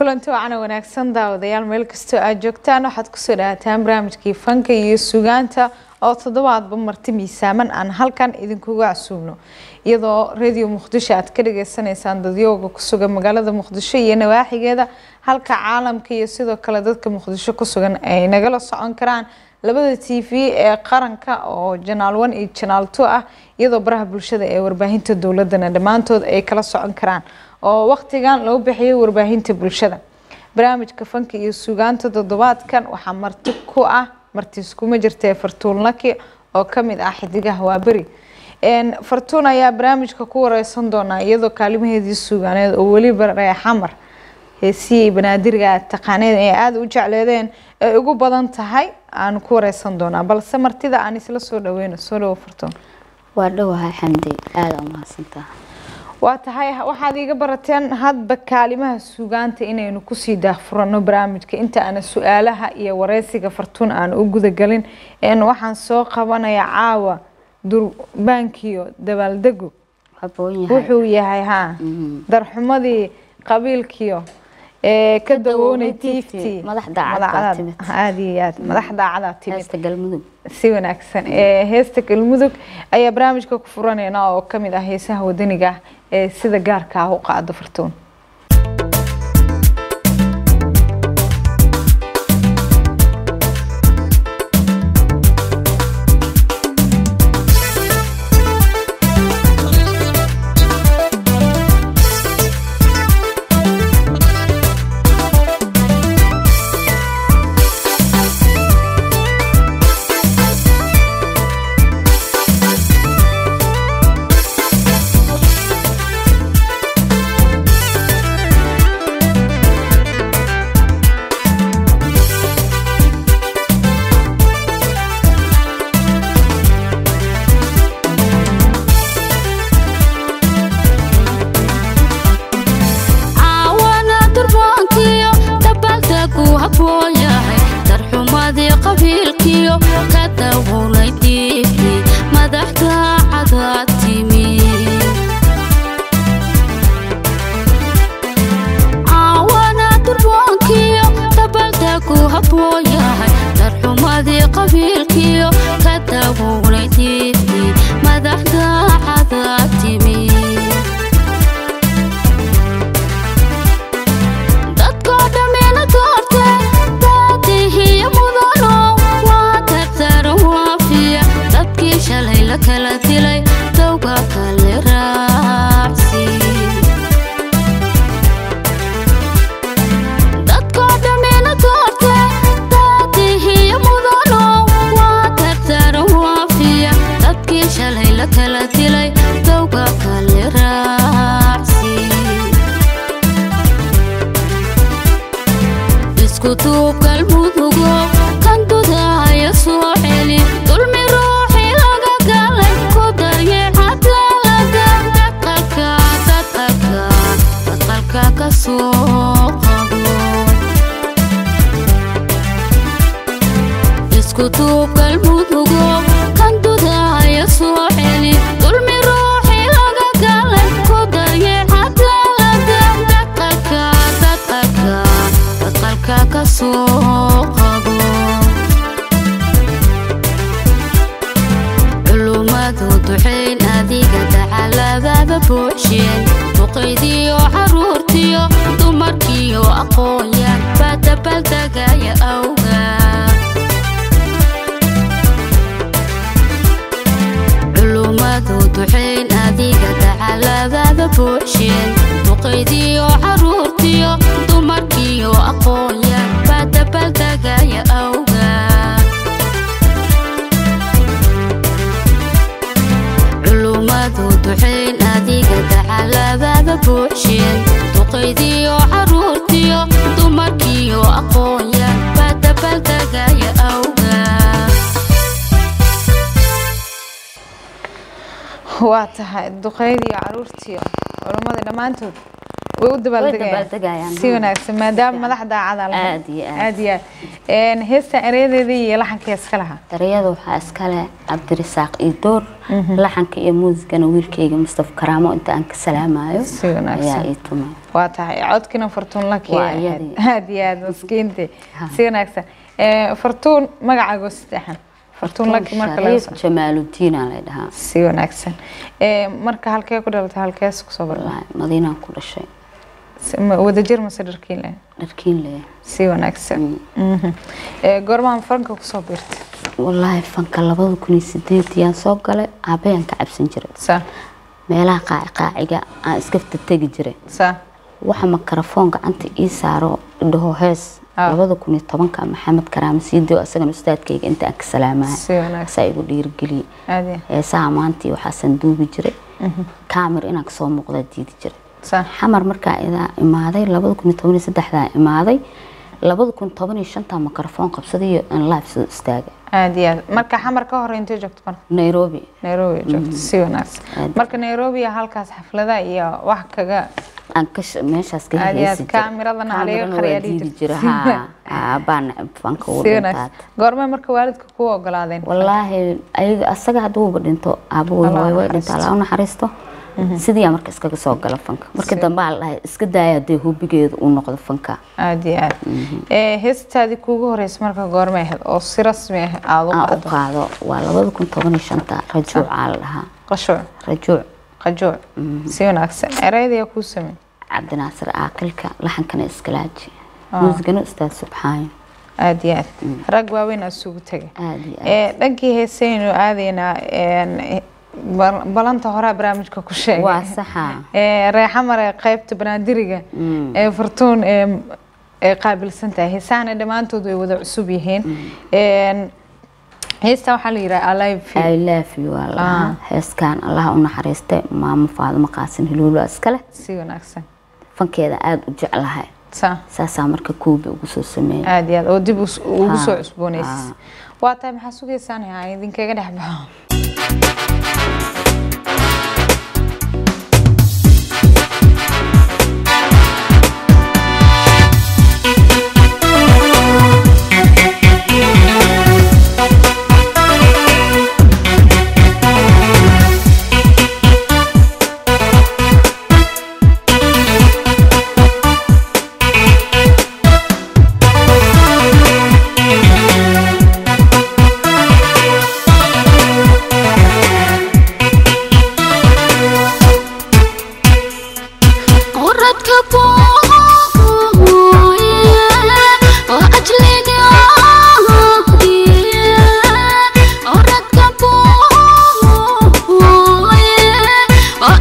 kulanti wacana wanaagsan daawadayaal meel kastoo aad joogtaan waxaad kusoo dhawaataan barnaamijkii fanka iyo sugaanta oo toddobaadba marti miisaaman aan halkan idinkuga casuubno iyadoo radio muqdisho aad ka dhageysanaysaan dadyooga kusugan magaalada muqdisho iyo nawaaxigeeda halka caalamka iyo sidoo kale dadka muqdisho kusugan ay nagala socon karaan labada t v ee qaranka oo janaal one iyo janaal two ah iyadoo baraha bulshada ee warbaahinta dowladana dhammaantood ay kala socon karaan oo waqtigan loo bixiyay warbaahinta bulshada barnaamijka fanka iyo sugaanta toddobaadkan waxaa marti ku ah marti iskuma jirtee fartuun laki oo kamid ah xidigaha waaberi fartuun ayaa barnaamijka ku wareysan doonaa iyadoo kaalimaheedii sugaaneed oo weliba reexamar heesiyey banaadiriga taqaaneed ee aada u jecleedeen ay ugu badan tahay aan ku wareysan doonaa balse martida aan isla soo dhaweyno soo dhawo fartuun waa dhowahay xamdi aada u mahadsantaha waa tahay waxaad iiga barateen hadba kaalimaha sugaanta inaynu kusii daahfurano barnaamijka inta aana su-aalaha iyo wareysiga fartuun aan u gudagelin waxaan soo qabanaya caawa durbaankiyo dabaaldegu wuxuu yahay ha darxumadii qabiilkiyo ka dawoonay tifti aad iyo aad madax daacada timid si wanaagsan heesta galmudug ayaa barnaamijka ku furaneyna oo kamid ah heesaha wadaniga ah ee sida gaarka ah u qaado fartuun waa tahay duqeyd iyo caruurtiyo culammada dhammaantood way u dabaaldegayaan dabaaldegayaan, si haa. wanaagsan maadaama madax daacada lahayd. Aad iyo aad. aad iyo aad Een, heestan ereyadeeda iyo laxanka iska lahaa darayada waxaa iskale cabdirisaaq iyo door laxanka iyo muusigana wiilkayga mustafa karaamo inta aan ka salaamayo Si wanaagsan. ayaa ii tumay waa tahay codkina fartuun laki Waa iyadii. aad iyo aad maskiinti Ha. si wanaagsan Ee, fartuun magacaago saddexan fartuun laki marka laga shariif soo jamaaludiin aa la dhahaa si wanaagsan Ee, marka halkee ku dhalatay halkees kusoo barnaa wallaahi madiinaan ku dhashay wadajir mase dharkiinle dharkiin le si wanaagsan Mhm. Ee, goormaan fanka kusoo biirtay wallaahi fanka labada kun iyo sideediyaan soo galay aabayaan ka cabsan jiray sa meelaha qaaci qaaciga aan iskafta tegi jiray sa waxa makarafoon gacanta ii saaro dhaho hees Ah. labada kun iyo tobanka maxamed karaame siidio asagana ustaadkayga inta aan ka salaamahay si wanaagsan saa igu dhiirigeliyey aad iyo heesaha maantii waxaasan duubi jiray kaamir inaan kasoo muuqdaa diidi jiray sa xamar markaa idaa imaaday labada kun iyo toban iyo saddexdaa imaaday labada kun toban iyo shantaa makarafoon qabsaday iyo aan live soo istaagay aad iyo aad marka xamar ka hor intee joogto marka nairobi nairobi joogto si wanaagsan Aad. marka nairobi halkaas xaflada iyo wax kaga aan ka sh- meeshaas ka Aad iyo aad, heesi jiray kaamiradana halaga Kaamirana qariyaa waa dhihi diidi jirtay. jiray haa haa, baan fanka u si dhintaad wanaagsan goormee marka waalidka kuu ogolaadeen wallaahi ayaga asaga hadduuba dhinto aabuhu Allah hooyo way naxariisto. dhinto allah u naxariisto sidii marka iskaga soo gala fanka marka Si- dambe aa la dhahay iska daaya hadee hubigeedu uu noqdo fanka aad iyo aad Ee, heestaadii kuugu horeysa marka goormay ahayd oo si rasmi ah aada u aan u qaado qaado waa labada kun toban iyo shanta rajuucaa la dhahaa qashuuc rajuuc qajuuc si wanaagsan eraydayaa kuu samey cabdinaasir aaqilka laxankana iskalaaji muusigana ustaad subxaayo aad iyo aad rag waaweyn aad isugu tegay aad iyo aad Ee, dhankii heesaynu aadaynaa een, bal- balanta horaa barnaamijka ku sheegay waa saxa Ee, reexamare qaybta banaadiriga ee fartuun ee ay qaabilsan tahay heesahana dhammaantood way wada cusub yihiin Een, heesta waxaa la yidhaha alive I love you waa la dhahaa heeskan allaha u naxariistay maamo faadimo qaasin hiluulo iskale si wanaagsan fankeeda aada u jeclahay sa saasaa marka koobi ugu soo sameeyay aad iyo aad oo dib us- ugu Ha, soo cusboonaysay ha. waa tahay maxaa sugaysaan aan idinkaga dhex baxo oradka booye oo ajligaadiye oradka booye oo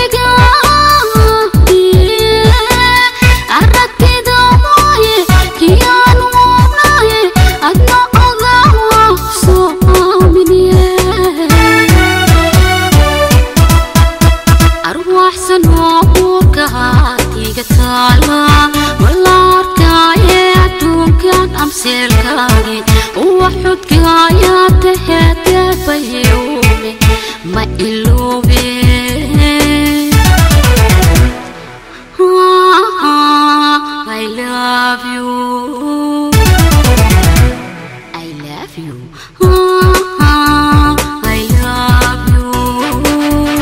ajligaadiye aragtida mooye kiyaan woonaye adna ogaa soo aaminiye arwaaxsan oo uurka haatiga taala wala arkaaye adduunkan amseelkaagi uwa xudkaayaa taheedeebayeume ma iloobe I love you I love you I love you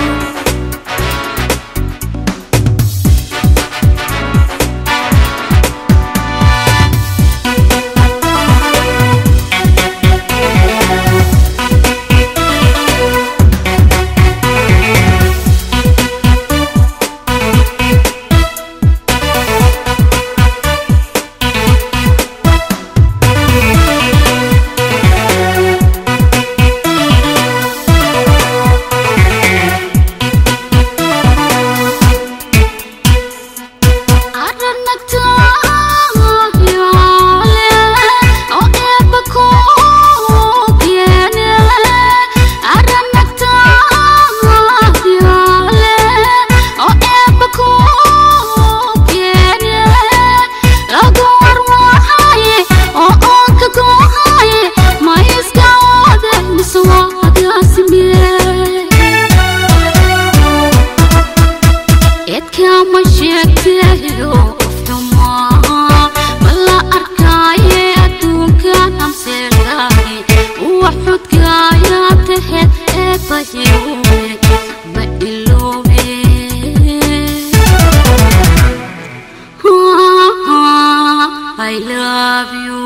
Yeah. I love you.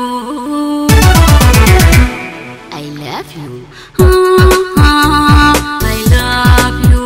I love you. Ah, I love you.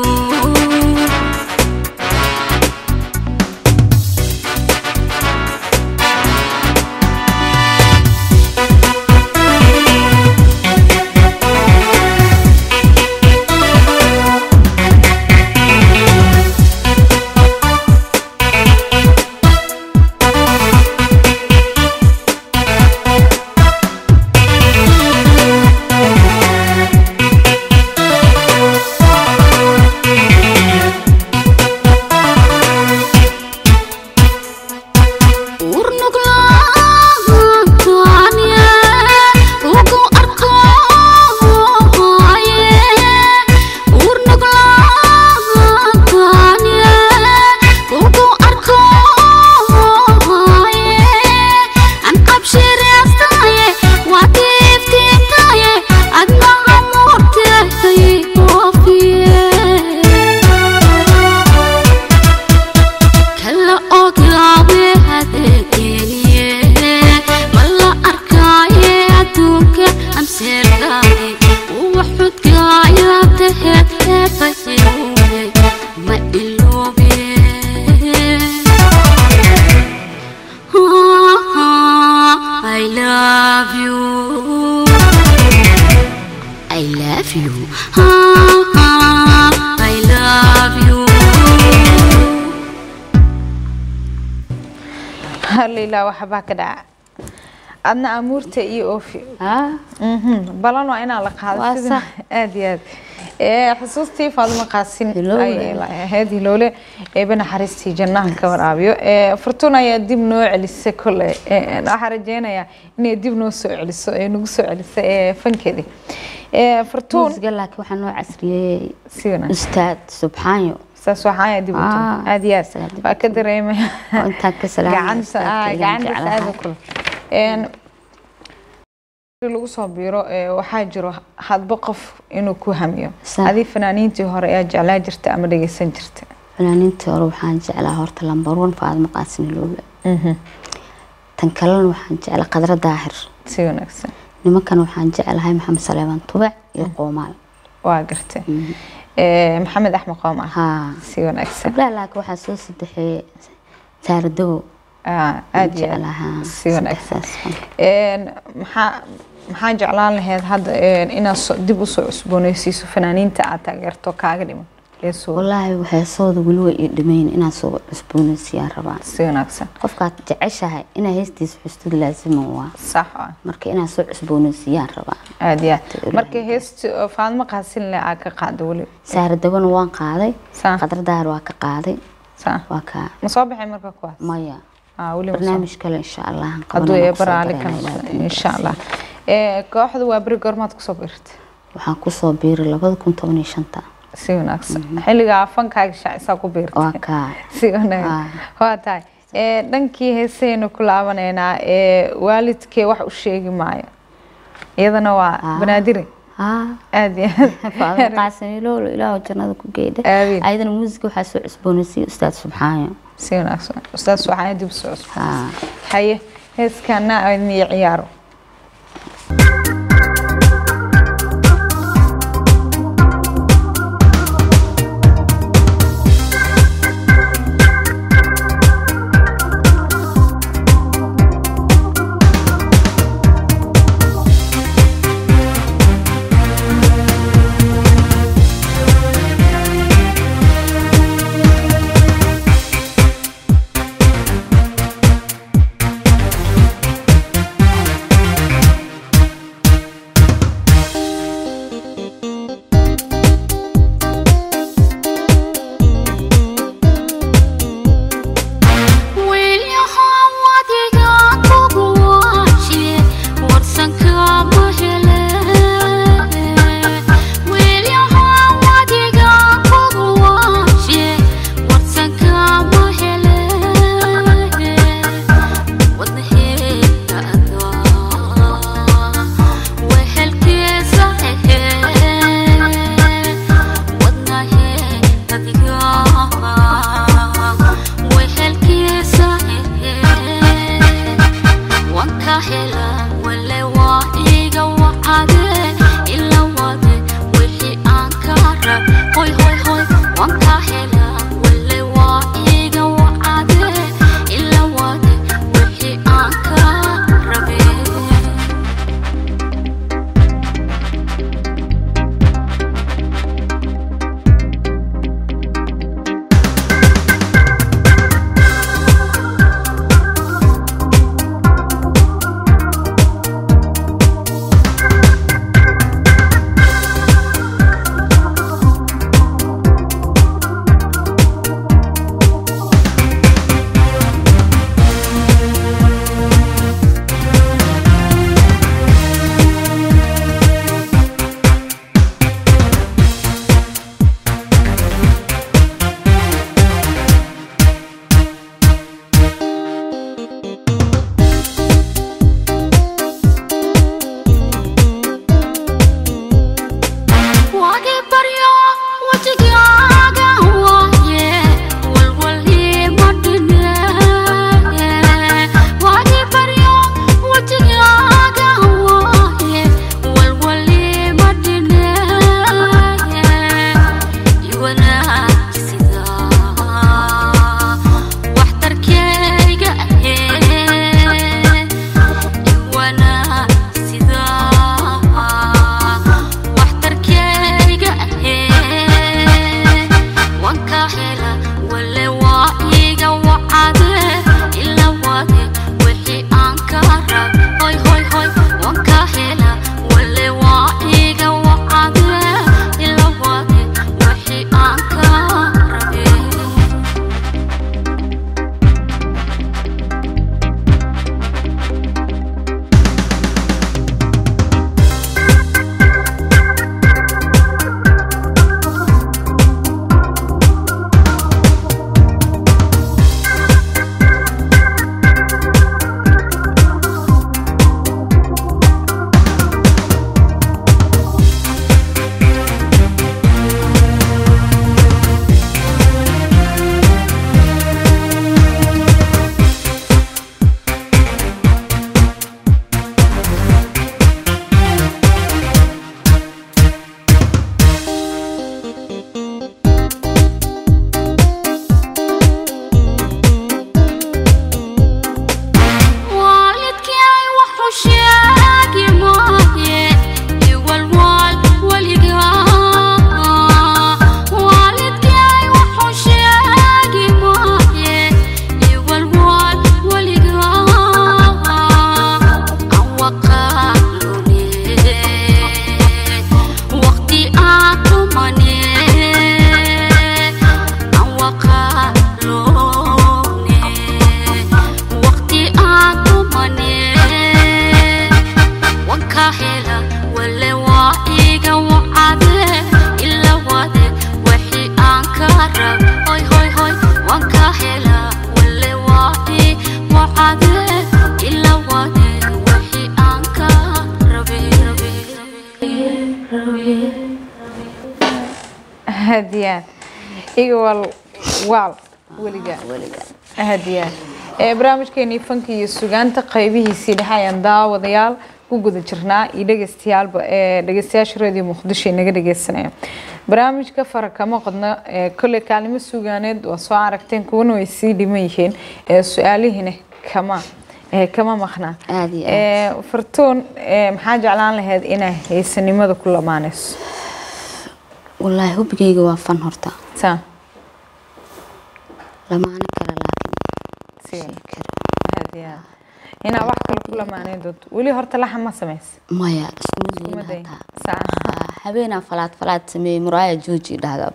kala ogaawe hadeegeniye mala arkaaye adduunka amseergaaye uwa xudgaaya taheed eebaseeuwe ma iloobe I love you I love you I love you halilaa waxbaa ka dhaca adna amuurta iyo oofi haa Mhm, balan waa inaa la qaado Waa sida sax. aad iyo aad ee xusuustii faaduma qaasin Hiloole. ayay lahayd hiloole eeba naxariistii jannahan ka waraabiyo ee furtuun ayaa dib noo celisay kole ee, waxaa rajeynayaa inay dib noo soo celiso ee nagu soo celisay ee fankeedii ee furtuun muusiga laakiin waxaa noo casriyey si wanaagsan ustaad subxaanyo saas waxaa dib u Ah, tumi aad iyo aad isagaa dib waa u ka dareemaya oo intaan ka salaamay gacanta ustaadka ah, ilaan gacanta jeclahay. saada kule een lagu soo biiro ee, waxaa jiro hadba qof inuu ku hamiyo Sax. adii fanaaniintii hore ayaa jeclaa jirta ama dhegeysan jirta fanaaniintii hore waxaan jeclaa horta lambar one faadma qaasin iloobe tan kalena waxaan jeclaa qadra daahir si wanaagsan nimankan waxaan jeclahay maxamed saleeman tubac iyo qoomaal waa gartay Ee, maxamed axmed qoom ah haa si wanaagsan gabdhaha laakiin waxaa soo sadexeeyey saaradogo Ah, aad iyo aad jeclahaa si wanaagsan saddexdaas. Een, maxaa maxaa jeclaan lahayd hadda een, inaad so- dib usoo cusbooneysiiso fanaaniinta aad taageerto kaaga dhiman ee soo wallaahi heesooda weli way ii dhimayn inaan soo cusboonaysiiyaan rabaan si wanaagsan qofkaad jeceshahay inaa heestiisa xustid laasiman waa sax ah marka inaan soo cusboonaysiiyaan rabaa aad iyo aad Ilaahay. marka heesta oo faadmo qaasin leh aa ka qaada weli saaradagona waan qaaday Saa. qadar daar waa ka qaaday saa waa ka ma soo baxay marka kuwaas maya ah weli ma soo barnaamij kale insha allah aan hadduu qabanana ee kusoo baraali darayna kan ilaa insha allah ee kooxda waa beri goormaad kusoo biirtay waxaan kusoo biiray labada kun toban iyo shanta si wanaagsan xilligaa fankaaga shaacisaa ku biirtay waa kaa si wanaagsan waa tahay ee dhankii heesaynu ku laabanaynaa ee waalidkee wax u sheegi maayo iyadana waa Ah. banaadire haa aad iyo faadma aad qaasim iloolo ilaahu jannada ku geydha Amiin. ayadana muusiga waxaa soo cusboonaysiiyey ustaad subxaayo si wanaagsan ustaas waxaa dib soo cusub haa haye heeskana idin ciyaaro I iga wal waal weliga weliga aad iyo aad ee barnaamijkeenii fanka iyo sugaanta qaybihiisii dhexe ayaan daawadayaal ku guda jirnaa iyo dhegeystayaalba ee dhegeystayaasha radio muqdisho ay naga dhegeysanayaan barnaamijka fara kama qodno ee kolley kaalimo sugaaneed waa soo aragteen kuwana way sii dhiman yihiin ee su-aalihiina kama ee kama maqnaa Aad iyo aad. ee fartuun ee maxaa jeclaan lahayd inaa haysanimada ku lamaanayso wallaahi hubigayga waa fan horta saa lamaano kale laakiin si sheegi karo aad iyo aad inaa wax kale ku lamaanayn doonto weli horta laxa ma samaysa maya isku Kuma day. midliin hataa saa Ah, habeenaa falaad falaad sameeyey muraaya jooji dhahda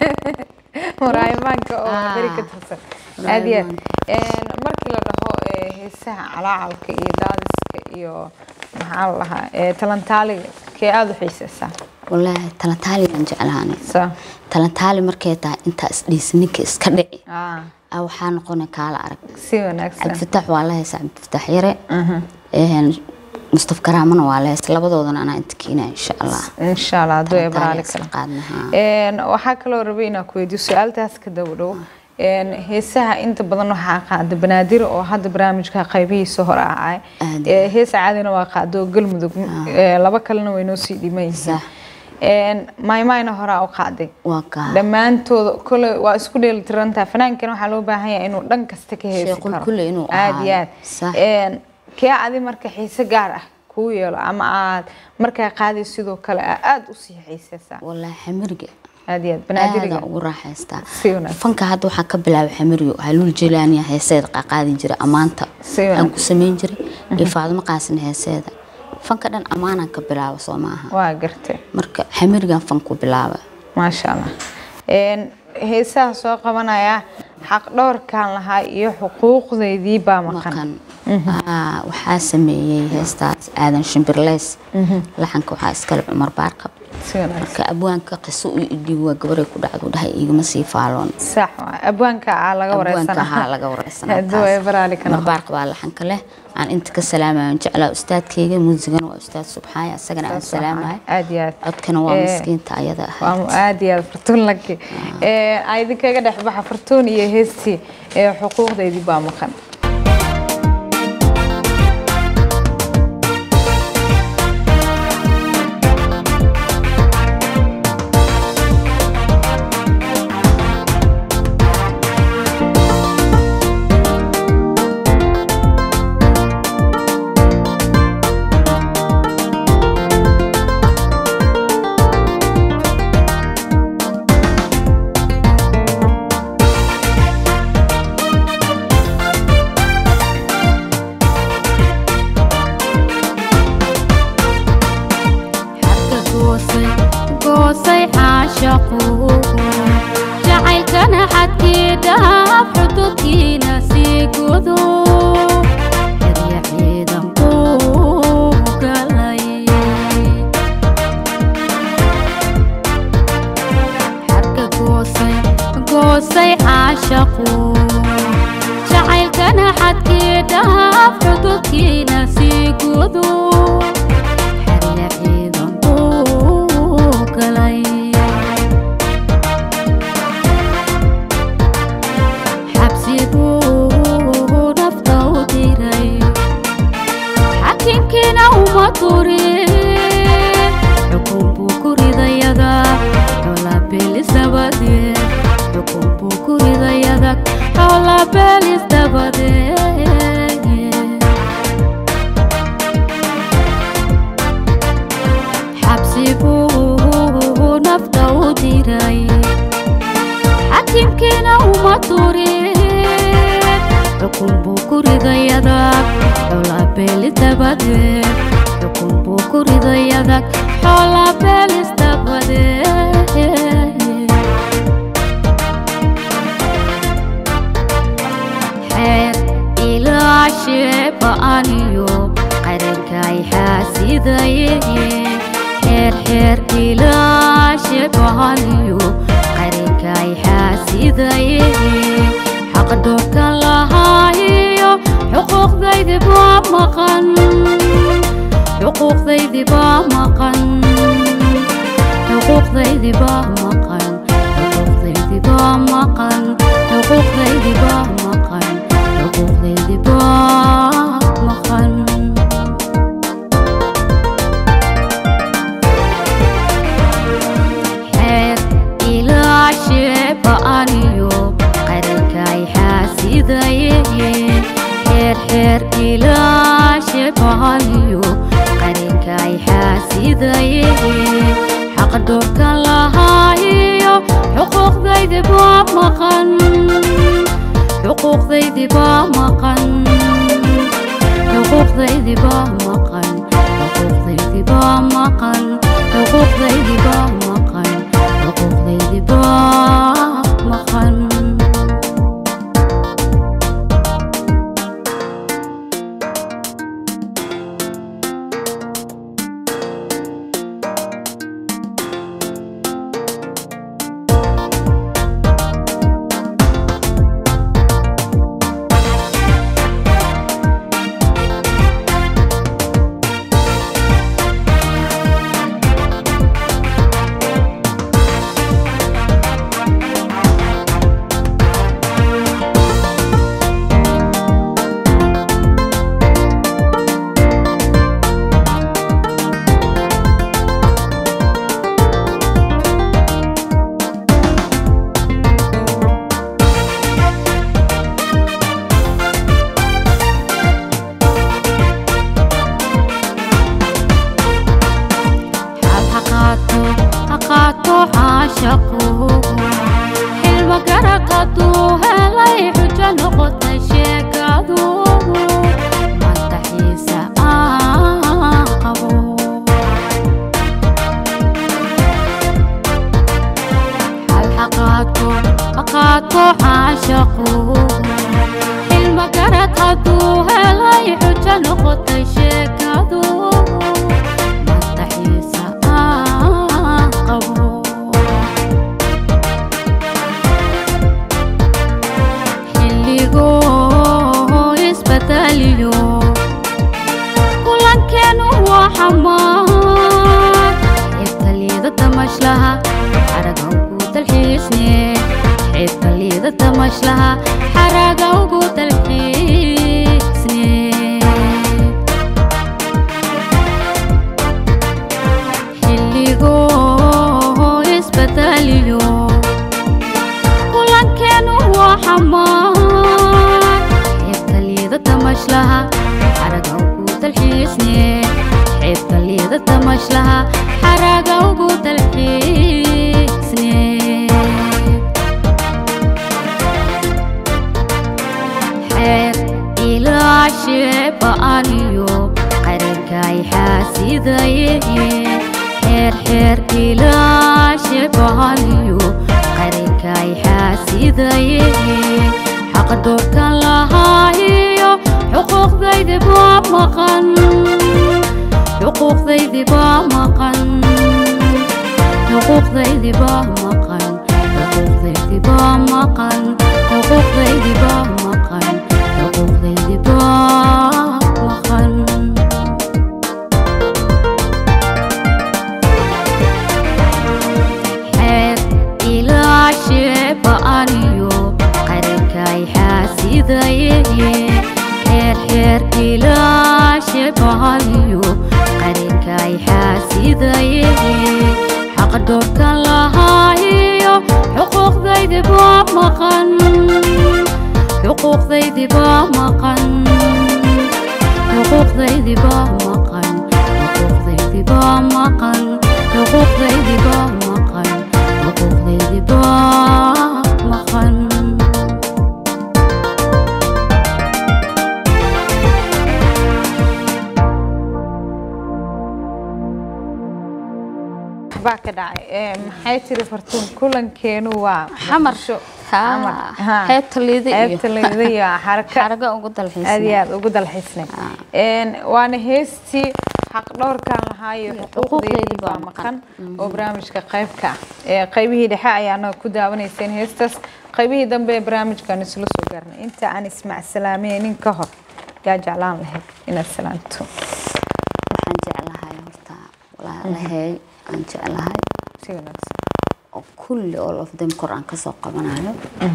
muraayimaanka oo Ah. beri ka tirsan aad iyo aad Een, markii la dhaho ee, heesaha calaacalka iyo daadiska iyo maxaa la dhahaa ee, talantaaliga kee aada u xiiseysaa wallaahi talantaaligaan jeclaanay saa talantaali markay tahay intaa isdhiis ninka iska dhici ah, ah waxaa noqona kaala arag si wanaagsan cabdifatax waa la heesa cabdifatax yare Mhm. Een, mustaf karaamana waa la heesa labadoodana anaa inta keenaya insha allah insha allah hadduu ee Talantaali baraali isla kale qaadnahaa Een, waxaa kaloo rabay inaan ku weydiiyo su-aaltaas ka daba dhow Een, heesaha inta badan waxaa qaada banaadir oo hadda barnaamijka qaybihiisa hore ahay Aad. Ee, heesa caadina waa qaado galmudug Ee, laba kalena way noo sii dhiman yihiin Sax. Een, maymayna horaa u qaaday waa kaa dhammaantooda kole waa isku dheelitirantaa fanaankan waxaa loo baahan yahay inuu dhan kasta ka heesi Sheequl karo kulle inuu aad iyo ahaado. aad Sax. Een, kee adi marka xiise gaar ah kuu yeelo ama aad markaa qaaday sidoo kale aa aada usii xiiseysaa wallaahi xamiriga aad iyo aad banaadiriga aada ugu raaxaystaa si wanaagsan fanka hadda waxaa ka bilaabay xamiriyo haluul jelaaniya heeseeda qaqaadi jira ammaanta Si aan wanaagsan. ku samayn jiray iyo faadimo qaasin heeseeda fanka dhan ammaanaan ka bilaaba soo maaha waa gartay marka xamirigan fanku bilaaba maasha allah Een, heesaha soo qabanaya xaq dhowrkan lahaa iyo xuquuqdeydii baa maqan maqan Aa, waxaa sameeyey heestaas aadan shimbirleys laxanka waxaa iskale cumar baarqab si wanaagsan marka abwaanka qiso u idhiib waa gabaray ku dhacdu dhahay igama sii faaloon sax waa abwaanka aa laga abwaanka wareysana haa laga wareysanaa Hadduu ay baraali ka cumar noqon. baarqab baa laxanka leh aan inta ka salaamayo jeclaa ustaadkayga muusigana waa ustaad subxaaya asagana aan Saas waa. salaamayo aad iyo aad codkana waa Ee, miskiinta ayada ah waa mu- aad iyo aad fartuun laki aa idinkaga dhex baxa fartuun iyo heestii ee xuquuqdeydii baa maqan xarka goosay goosay caashaqu jacaylkana xadkii dhaaf xududkiina sii gudo xerya ciidan kuu galay xarka goosay goosay caashaqu jacaylkana xadkii dhaaf xududkiina sii gudo xerya ciidan kuu galay xabsiguu nafta u diray xakiimkiina uma turin xukun buu ku ridayada xoolabeelis dabadeed xukun buu ku ridayada xoolabeelis dabadeed xabsi buu nafta u diray xakiimkiina uma turin xukun buu ku ridayadag xoolabeelis dabadeed xukun buu ku ridayadag xoolabeelis dabadeed xeer ilaashee ba'aniyo qarankay xaasidaye xeer xeer ilaashee ba'aniyo qarankay xaasidaye xaq dhowrkan lahaayo xuquuqdaydi baa maqan xuquuqdaydi baa maqan xuquuqdaydi baa maqan xuquuqdaydi xuquuqdaydii baa maqan xuquuqdaydii baa maqan xuquuqdaydii baa maqan xeer ilaashee ba'aniyo qarankay xaasidaye xeer xeer ilaashee ba'aniyo qarankay xaasidaye xaq doorkan lahaayo xuquuqdaydi baa maqan xuquuqdaydi baa maqan xuquuqdaydi baa maqan xuquuqdaydi baa maqan xuquuqdaydi baa maqan xuquuqdaydi baa maqan xal haqaato haqaato caashaqu xilma garaqaduu helay xujo noqotay sheekadu madaxiisa aan qabo xal haqaato haqaato caashaqu xilma garad hadduu helay xujo noqotay sheekadu madaxiisa aan qabo xilligoo isbedeliyo kulankeenu waa xamaar xeebta liidata mashlaha xaraga ugu dalxiisne xeebta liidata mashlaha xaraga ugu dalxiisne xilligoo isbedeliyo kulankeenu waa xamaar xeebta liidata mashlaha xaraga ugu dalxiisne xeebta liidata mashlaha xaraga ugu dalxiisne xeer ilaashee ba'aniyo qarankay xaasidaye xeer xeer ilaashee ba'aniyo qarankay xaasidaye xaq doorkan lahaayo xuquuqdaydi baa maqan xuquuqdaydi baa maqan xuquuqdaydi baa maqan xuquuqdaydi baa maqan xuquuqdaydi baa maqan xuquuqdaydi baa maqan xeer ilaashee ba'aniyo qarankay xaasidaye xeer xeer ilaashee ba'aniyo qarankay xaasidaye xaq doorkan lahaayo xuquuqdaydi baa maqan xuquuqdaydi baa maqan xuquuqdaydi baa maqan xuquuqdaydi baa maqan xuquuqdaydi baa maqan xuquuqdaydi baa maqan baa ka dhacay Ee, maxay tiri fartuun kulankeenu waa xamar muqdisho. Ha, Xamar. Ha. xeebta liida iyo xeebta liida iyo xaraka xaraga ugu aad iyo dalxiisna aad ugu dalxiisnay Een, waana heestii xaq dhowrkan lahaayo xuquuqdeedii baa maqan oo barnaamijka qaybka ah Ee, qaybihii dhexe ayaana ku daawanayseen heestaas qaybihii dambe ee barnaamijkan isla soo gaarnay inta aan ismacsalaameynin ka hor yaa jeclaan lahayd inaad salaanto waxaan jeclahay horta walaalahay aan jeclahay si wanaagsan oo kulli all of them kor aan kasoo qabanayo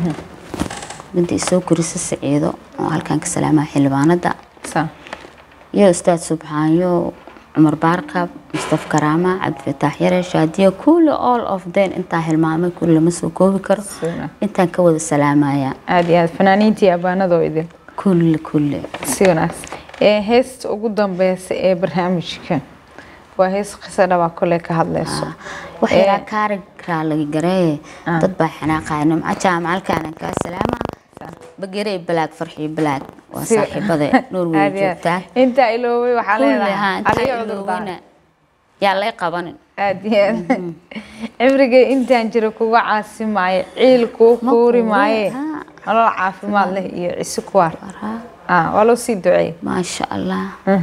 midda isoo korisa saciido oo halkaan ka salaamaha xildhibaanada saa iyo ustaad subxaanyo cumar baarkab mustaf karaama cabdifataax yare shaadiyo kulli all of them intaa hilmaamay kulli lama soo koobi karo Sina. intaan ka wada salaamaya aada iyo aad fanaaniintii abaanadoo idin kulli kulli si wanaagsan ee heesta ugu dambeysa ee barnaamijka waa hees qiso dhabaa kole ka hadleyso waxyaala kaari raalaga garee dad baa xanaaqaya nimco jaamacalkaanan kaa salaama bagerey balaag farxiyo balaag waa Si- saaxiibada norway Aad iyo aad. joogtaa intaa iloobay waxaa kulli leedahay haa intaa aliyo cudurdaar ilooweyna yaa lay qabanin aada iyo aad cimriga intaan jira kuga caasi maayo ciil kuu Ma quuri quuri, maaye haa. nolol caafimaad leh iyo cisi kuwaar Waraa, ah waa loo sii duceeyey maasha allah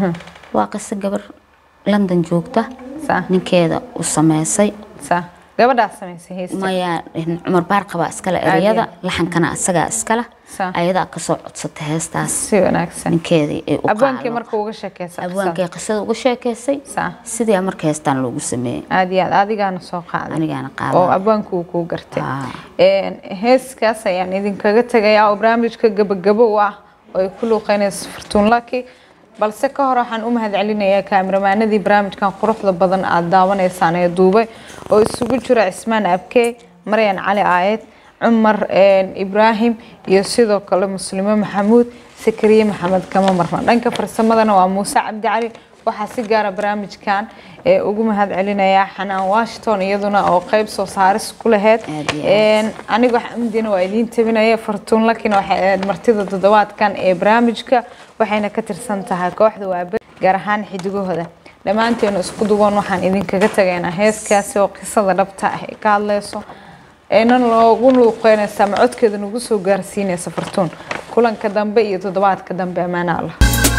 waa qiso gabar london joogta saa ninkeeda u sameysay saa gabadhaa samaysay heesta maya cumar baarqabaa iskale ereyada laxankana asagaa iskala Sa. ayadaa kasoo codsatay heestaas si wanaagsan ninkeedii ay u abwaankii qaado marka uga sheekeysa abwaankay qisada uga sheekeysay Sa. sidii marka heestaan loogu sameeyey aada iyo aad adigaana soo qaaday anigaana oo qaaday abwaanku uu kuu gartay Haa. Een, heeskaas ayaan idinkaga tegayaa oo barnaamijka gabagabo u ah oo ay ku luuqeynayso fartuun laki balse ka hor waxaan u mahadcelinayaa kaamiramanadii barnaamijkan quruxda badan aada daawanaysaan ee duubay oo isugu jira cismaan abke maryan cali aayed cumar een, ibraahim iyo sidoo kale muslimo maxamuud sakariye maxamed kama marna dhanka farsamadana waa muuse cabdi cali waxaa si gaara barnaamijkan ee ugu mahad celinayaa xanaan washington iyaduna oo qeyb soo saaris ku laheyd Aad iyo aad. Een, anigo xamdina waa idiin tabinaya fartuun lakina waxay ahayd martida toddobaadkan ee barnaamijka waxayna ka tirsan tahay kooxda waabe gaar ahaan xidigahooda dhammaanteenu isku duwan waxaan idinkaga tagaynaa heeskaasi oo qisada dhabta ah ee ka hadleyso eena loogu luuqeynaysa ama codkeeda nagu soo gaarsiinaysa fartuun kulanka dambe iyo toddobaadka dambe ammaana allah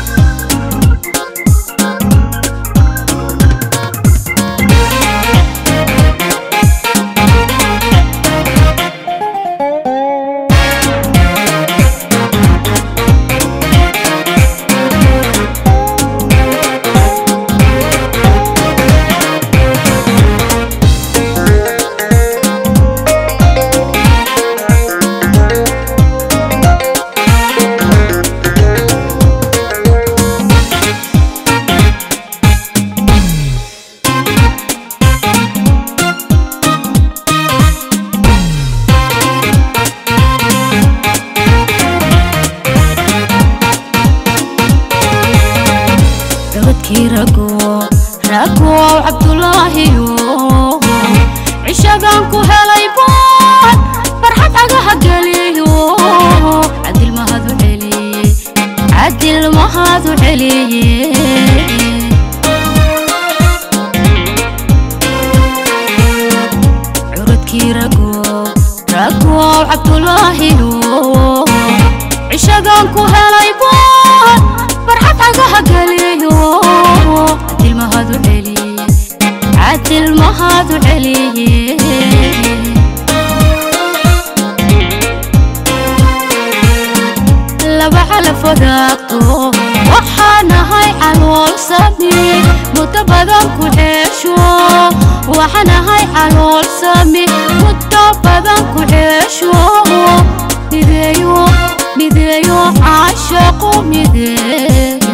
gabadhkii rago ragow cabdulaahiyo cishagaan ku helay bood farxad agaha geliyo cadil mahad u celiye cadil mahad u celiye curadkii ragow ragow cabdulaahiyo cishagaan ku helay bood farxad agaha geliyo cadil mahad u celiye cadil mahad u celiye laba calaf wadaagto waxaan ahay calool sami muddo badan ku ceesho waxaan ahay calool sami muddo badan ku ceesho mideeyo mideeyo caashaqo mideeyo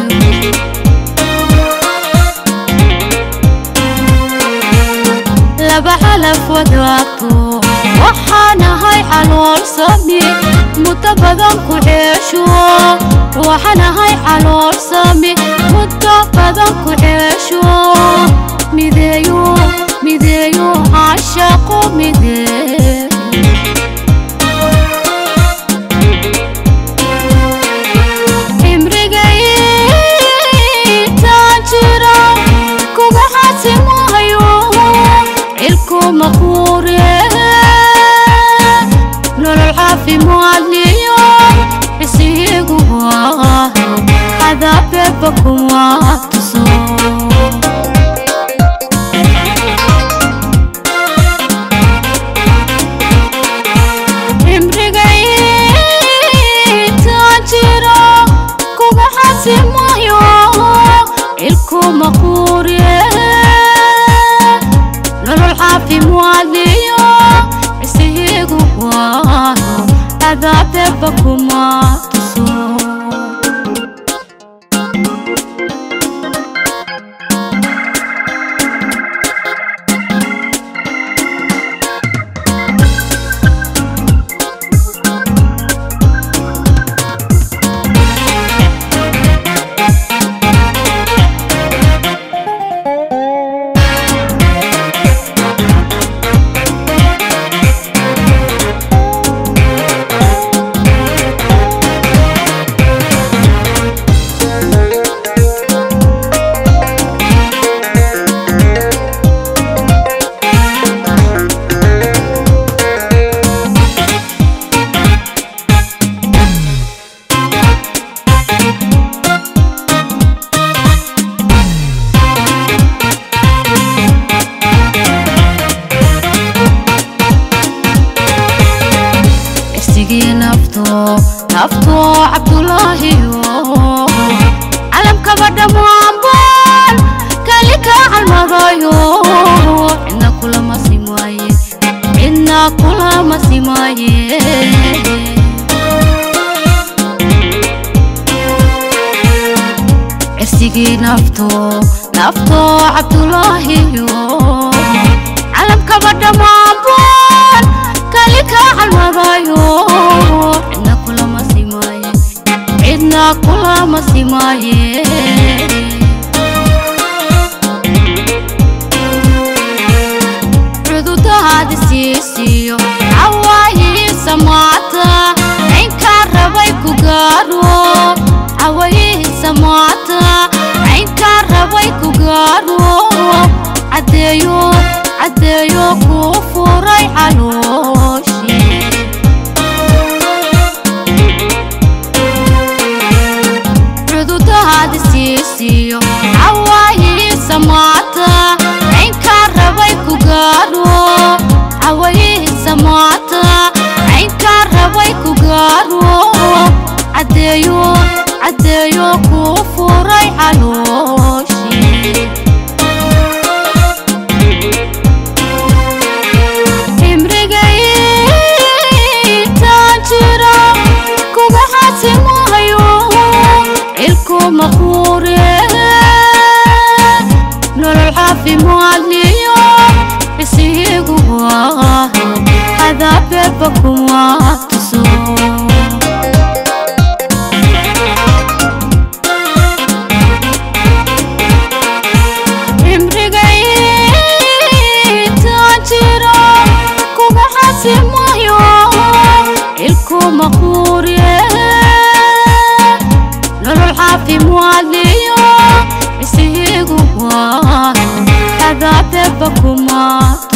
laba calaf wadaagto waxaan ahay calool sami muddo badan ku ceesho waxaan ahay calool sami muddo badan ku ceesho mideeyo mideeyo caashaqo mideeyo cimrigaytaan jira kuga xasimahayo cilku maquure nolol caafimaad liyo xisiigu waayo cadaabeba kuma tuso beeba kuma tuso irsigii nafto nafto cabdulaahiyo calamkaba dhammaanbaan kali ka calmadayo cidna kulama simaaye cidna kulama simaaye cirsigii nafto nafto cabdulaahiyo calamkaba dhammaanbaan kali ka calmadayo cidna kulama simaaye cidna kulama simaaye cududahaadi siisiyo cawaayihiisa maata caynkaa rabay ku gaaro cawaayihiisa maata caynkaa rabay ku gaaro caddeeyo caddeeyo kuu furay calooshii cududahaadi siisiyo cawaayihiisa maata caynkaa rabay ku gaaro cawaayihiisa maata caynkaa rabay ku gaaro caddeeyo caddeeyo kuu furay calooshii imrigaytaan jira kuma xasimahayo ilku maquure nolol caafimaadliyo isihigu waa cadaabeeba kuma tuso imrigaytaan jira kuma xasimayo ilku maquure nolol caafimaadliyo isihigu waa cadaabeeba kuma